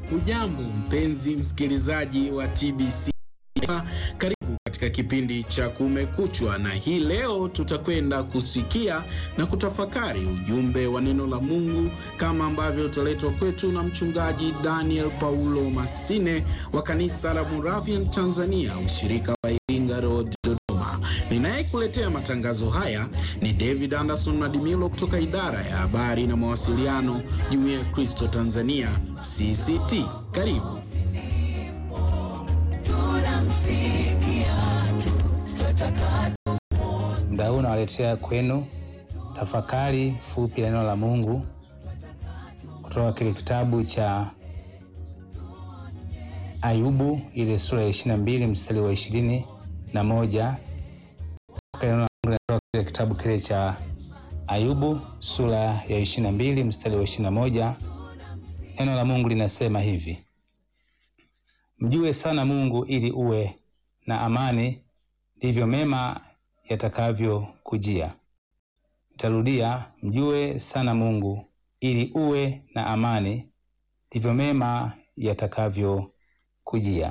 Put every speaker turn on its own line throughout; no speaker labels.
Hujambo mpenzi msikilizaji wa TBC, karibu katika kipindi cha Kumekuchwa, na hii leo tutakwenda kusikia na kutafakari ujumbe wa neno la Mungu kama ambavyo utaletwa kwetu na mchungaji Daniel Paulo Masine wa kanisa la Moravian Tanzania, ushirika wa Iringa Road, Dodoma. Ninayekuletea matangazo haya ni David Anderson Madimilo kutoka idara ya habari na mawasiliano, Jumuiya ya Kristo Tanzania CCT. Karibu.
Muda huu nawaletea kwenu tafakari fupi ya neno la Mungu kutoka kile kitabu cha Ayubu, ile sura ya ishirini na mbili mstari wa ishirini na moja. Neno la Mungu linatoka kile kitabu kile cha Ayubu sura ya ishirini na mbili mstari wa ishirini na moja. Neno la Mungu linasema hivi: mjue sana Mungu ili uwe na amani, ndivyo mema yatakavyokujia. Nitarudia, mjue sana Mungu ili uwe na amani, ndivyo mema yatakavyokujia.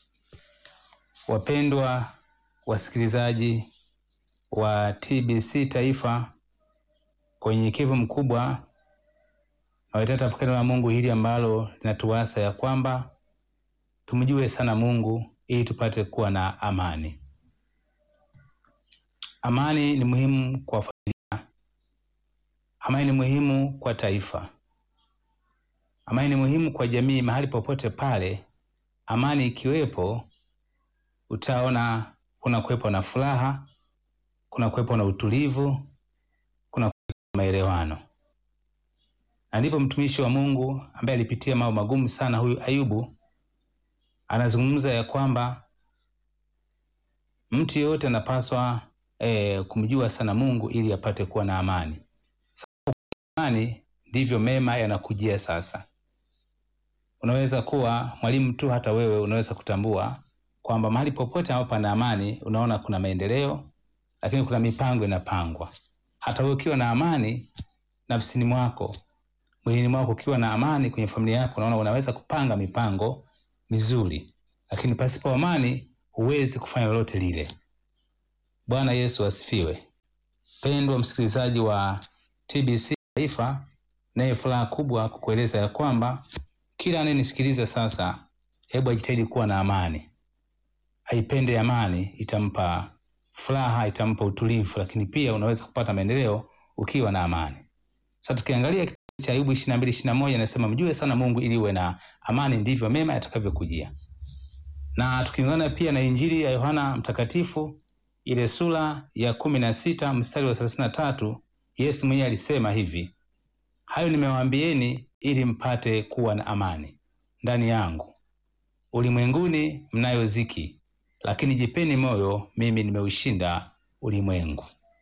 Wapendwa wasikilizaji wa TBC Taifa, kwa unyenyekevu mkubwa nawaletea tafakari la Mungu hili ambalo linatuasa ya kwamba tumjue sana Mungu ili tupate kuwa na amani. Amani ni muhimu kwa familia. Amani ni muhimu kwa taifa. Amani ni muhimu kwa jamii. Mahali popote pale amani ikiwepo, utaona kuna kuwepo na furaha, kuna kuwepo na utulivu, kuna kuwepo na maelewano. Na ndipo mtumishi wa Mungu ambaye alipitia mambo magumu sana, huyu Ayubu, anazungumza ya kwamba mtu yeyote anapaswa E, kumjua sana Mungu ili apate kuwa na amani. Sababu amani ndivyo mema yanakujia. Sasa unaweza kuwa mwalimu tu, hata wewe unaweza kutambua kwamba mahali popote ambapo pana amani, unaona kuna maendeleo, lakini kuna mipango inapangwa. Hata wewe ukiwa na amani nafsini mwako, mwilini mwako, ukiwa na amani kwenye familia yako, unaona unaweza kupanga mipango mizuri, lakini pasipo amani huwezi kufanya lolote lile. Bwana Yesu asifiwe. Pendwa msikilizaji wa TBC Taifa, naye furaha kubwa kukueleza ya kwamba kila anayenisikiliza sasa, hebu ajitahidi kuwa na amani, aipende amani, itampa furaha, itampa utulivu, lakini pia unaweza kupata maendeleo ukiwa na amani. Sasa tukiangalia kitabu cha Ayubu 22 21 inasema mjue sana Mungu ili uwe na amani, ndivyo mema yatakavyokujia. Na tukiungana pia na Injili ya Yohana Mtakatifu ile sura ya kumi na sita mstari wa thelathini na tatu Yesu mwenyewe alisema hivi, hayo nimewaambieni ili mpate kuwa na amani ndani yangu. Ulimwenguni mnayo ziki, lakini jipeni moyo, mimi nimeushinda ulimwengu.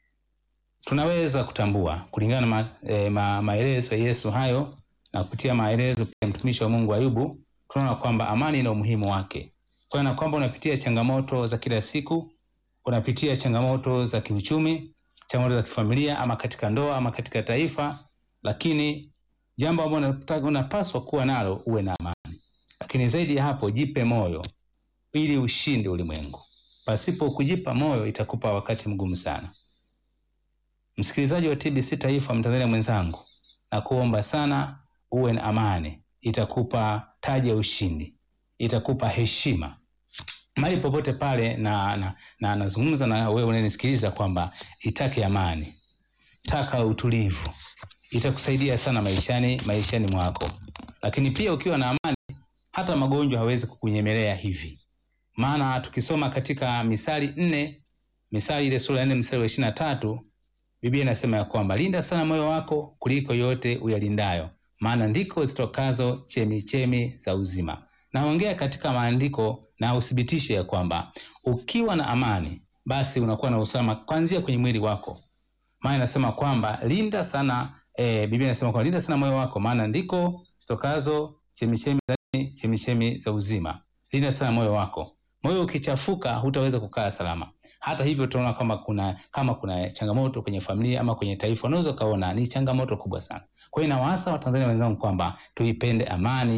Tunaweza kutambua kulingana na ma, e, ma, maelezo ya Yesu hayo na kupitia maelezo ya mtumishi wa Mungu Ayubu, tunaona kwamba amani ina umuhimu wake, kwa na kwamba unapitia changamoto za kila siku unapitia changamoto za kiuchumi, changamoto za kifamilia, ama katika ndoa ama katika taifa, lakini jambo ambalo unapaswa kuwa nalo uwe na amani. Lakini zaidi ya hapo, jipe moyo ili ushinde ulimwengu. Pasipo kujipa moyo, itakupa wakati mgumu sana. Msikilizaji wa TBC Taifa, Mtanzania mwenzangu, na kuomba sana uwe na amani, itakupa taji ya ushindi, itakupa heshima mahali popote pale, na na nazungumza na, na wewe unanisikiliza kwamba itake amani, taka utulivu, itakusaidia sana maishani maishani mwako. Lakini pia ukiwa na amani, hata magonjwa hawezi kukunyemelea hivi, maana tukisoma katika Misali nne, Misali ile sura ya nne mstari wa ishirini na tatu Biblia inasema ya kwamba linda sana moyo wako kuliko yote uyalindayo, maana ndiko zitokazo chemi chemi za uzima. Naongea katika maandiko na uthibitishe ya kwamba ukiwa na amani basi unakuwa na usalama kuanzia kwenye mwili wako, maana inasema kwamba linda sana e, Biblia inasema kwamba linda sana moyo wako, maana ndiko zitokazo chemichemi za chemichemi za uzima. Linda sana moyo wako. Moyo ukichafuka, hutaweza kukaa salama. Hata hivyo, tunaona kama kuna kama kuna changamoto kwenye familia ama kwenye taifa, unaweza ukaona ni changamoto kubwa sana. Kwa hiyo nawaasa Watanzania wenzangu kwamba tuipende amani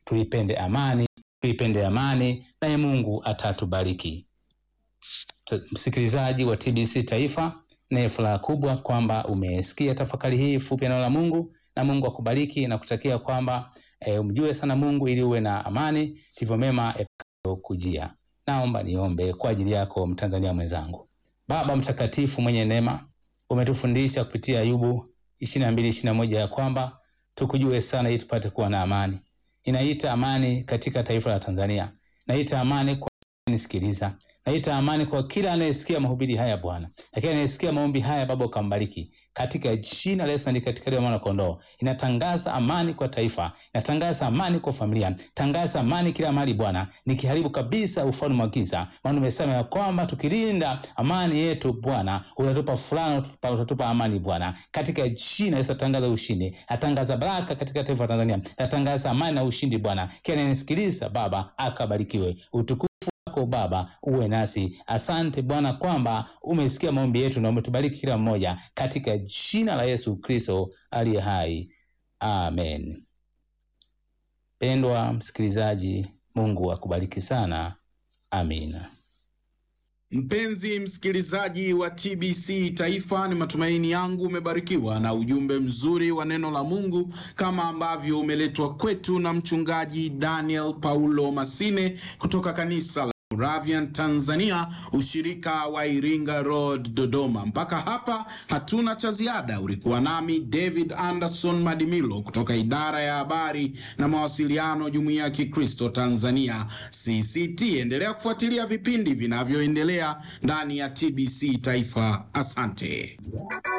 tuipende amani, tuipende amani, naye Mungu atatubariki. Tu- Msikilizaji wa TBC Taifa, naye furaha kubwa kwamba umesikia tafakari hii fupi ya neno la Mungu, na Mungu akubariki na kutakia kwamba e, umjue sana Mungu ili uwe na amani, ndivyo mema yatakayokujia. Naomba niombe kwa ajili yako Mtanzania mwenzangu. Baba mtakatifu mwenye neema, umetufundisha kupitia Ayubu ishirini na mbili ishirini na moja ya kwamba tukujue sana ili tupate kuwa na amani. Inaita amani katika taifa la Tanzania, naita amani kwa nisikiliza, naita amani kwa kila anayesikia mahubiri haya Bwana, lakini anayesikia maombi haya Baba ukambariki katika jina la Yesu na katika damu ya mwana kondoo. Inatangaza amani kwa taifa, inatangaza amani kwa familia, tangaza amani kila mahali Bwana, nikiharibu kabisa ufalme wa giza, maana umesema ya kwamba tukilinda amani yetu Bwana utatupa furaha, utatupa, utatupa amani Bwana, katika jina la Yesu. Atangaza ushindi, atangaza baraka katika taifa la Tanzania, atangaza amani na ushindi Bwana. Kila anayenisikiliza Baba akabarikiwe, utukufu wako Baba uwe nasi. Asante Bwana kwamba umesikia maombi yetu na umetubariki kila mmoja katika jina la Yesu Kristo aliye hai, amen. Pendwa msikilizaji, Mungu akubariki sana, amina.
Mpenzi msikilizaji wa TBC Taifa, ni matumaini yangu umebarikiwa na ujumbe mzuri wa neno la Mungu kama ambavyo umeletwa kwetu na mchungaji Daniel Paulo Masine kutoka kanisa la Moravian Tanzania, ushirika wa Iringa Road, Dodoma. Mpaka hapa hatuna cha ziada. Ulikuwa nami David Anderson Madimilo kutoka idara ya habari na mawasiliano, Jumuiya ya Kikristo Tanzania CCT. Endelea kufuatilia vipindi vinavyoendelea ndani ya TBC Taifa. Asante.